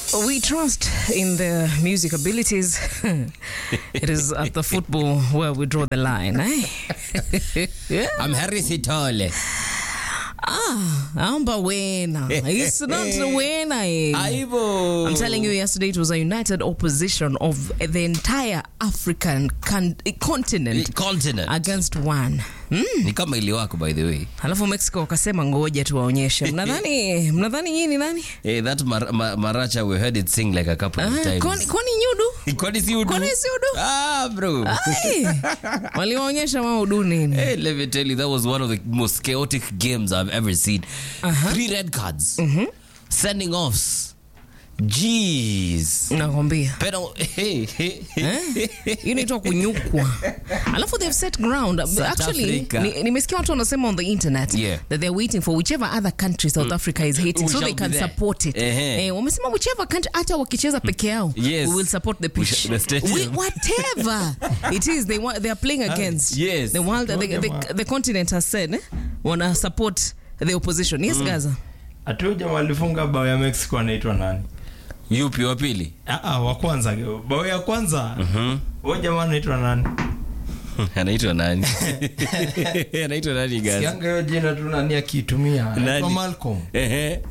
We trust in their music abilities. it is at the football where we draw the line, eh? yeah. I'm Harry Sitole. Ah, amba wena. It's not wena. eh. Aibo. I'm telling you, yesterday it was a united opposition of the entire African con- continent Continent. against one. Mm. Ni kama ili wako by the way. Halafu Mexico wakasema ngoja tuwaonyeshe. Mnadhani mnadhani nyinyi ni nani? Hey, that mar ma maracha we heard it sing like a couple of Ah, times. kwani kwani nyudu? Kwani si udu? Kwani si udu? Ah, bro. Ai, waliwaonyesha maudu nini? Hey, let me tell you, that was one of the most chaotic games I've ever seen. Uh-huh. Three red cards. Sending offs. Jeez. Nakwambia. Pero, hey, hey, Eh? Hiyo inaitwa kunyukwa. Alafu they've set ground. Actually, Africa. ni- nimesikia watu wanasema on the internet Yeah. that they're waiting for whichever other country South Africa is hating We so they shall can be there. support it. Ehe. Eh, wamesema whichever country hata wakicheza peke yao Yes. we will support the We pitch. shall- the stadium. We- whatever it is they want they are playing against. yes. The world the, the, the continent has said eh, wana support the opposition. Yes, Gaza. Atu jamaa alifunga bao ya Mexico anaitwa nani? Yupi wa pili? Ah, ah, wa kwanza. Bao ya kwanza. Huyo jamaa anaitwa nani? Anaitwa nani? Anaitwa nani guys? Yanga hiyo jina tu nani akiitumia? Nani? Anaitwa Malcolm. Ehe.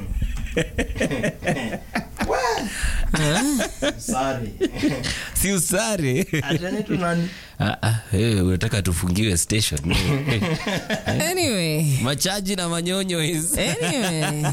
Sorry. Si usare. Ati anaitwa nani? Ah, ah, hey, unataka tufungiwe station. Anyway, Machaji na manyonyo is. Anyway.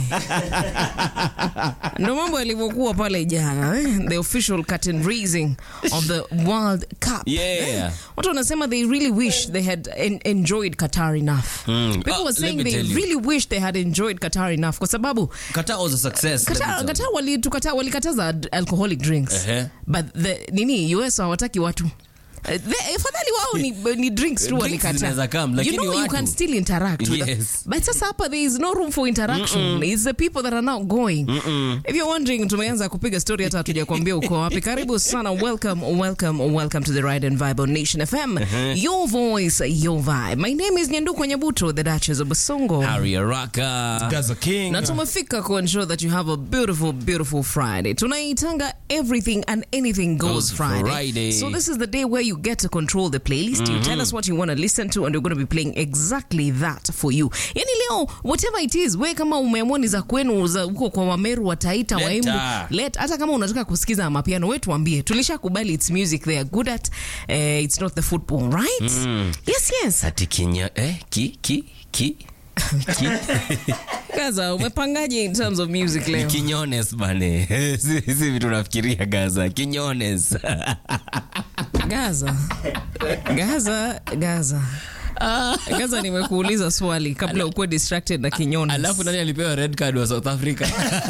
ndo mambo yalivyokuwa pale jana eh? the official curtain raising of the world cup Yeah. Eh, watu wanasema they really wish they had en enjoyed qatar enough Mm. people Ah, were let saying me they tell you. really wish they had enjoyed qatar enough kwa sababu Qatar was a success. let me Qatar, tell Qatar you. wali, tukata, walikataza ad- alcoholic drinks Ehe. but the, nini us hawataki watu Eh, the- afadhali wao ni, ni drinks tu Drinks walikataa. zinaweza come, you lakini know you watu- can still interact with them. Yes. but sasa hapa there is no room for interaction it's the people that are now going if you're wondering tumeanza kupiga story hata hatuja kuambia uko wapi karibu sana welcome welcome welcome to the ride and vibe on nation fm your voice your vibe my name is nyanduko nyabuto the duchess of basongo Harry Araka. Gaza King. na tumefika ku ensure that you have a beautiful beautiful friday tunaitanga everything and anything goes, Goes friday. Friday. so this is the day where you get to control the playlist you tell us what you want to listen to and we're going to be playing exactly that for you yani leo whatever it is we kama umeamua ni za kwenu za huko kwa wameru wataita Leta. waimbu let hata kama unataka kusikiza mapiano we tuambie tulishakubali its music they are good at uh, it's not the football right yes yes Ati kinya eh ki ki ki ki gaza umepangaje in terms of music leo kinyones bane. Si si vitu nafikiria Gaza. Kinyones. Gaza. Gaza, Gaza. Gaza nimekuuliza swali kabla ukuwe distracted na kinyoni. Alafu nani alipewa red card wa South Africa?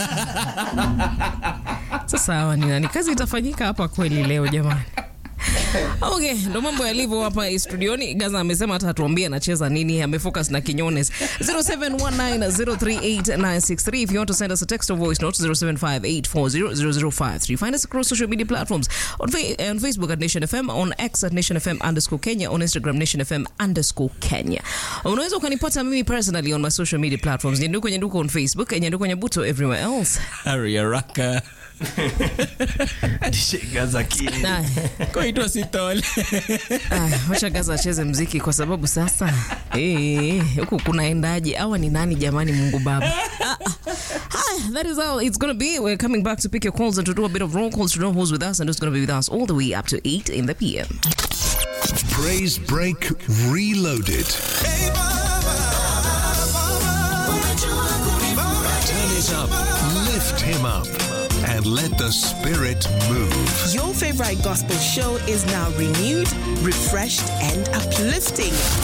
Sasa hawa ni nani? Kazi itafanyika hapa kweli leo jamani. Okay, ndo mambo yalivyo hapa studioni. Gaza amesema hata hatuambie anacheza nini, amefocus na kinyones. 0719038963 if you want to send us a text or voice note 0758400053. Find us across social media platforms on, fa- on Facebook at Nation FM, on X at Nation FM underscore Kenya, on Instagram Nation FM underscore Kenya. Unaweza ukanipata mimi personally on my social media platforms. Nyanduko Nyanduko on Facebook, Nyanduko Nyabuto everywhere else. Harry Araka. Gaza King. Nah. Koitwa Sitole. Aya, wacha Gaza acheze mziki kwa sababu sasa eh, huku kunaendaje? Hawa ni nani jamani? Mungu Baba. Ah, ah. Hi, that is how it's gonna be. We're coming back to pick your calls and to do a bit of roll calls to know who's with us and who's gonna be with us all the way up to 8 in the PM. Praise Break Reloaded. Turn it up, lift him up, and let the spirit move. Your favorite gospel show is now renewed, refreshed, and uplifting.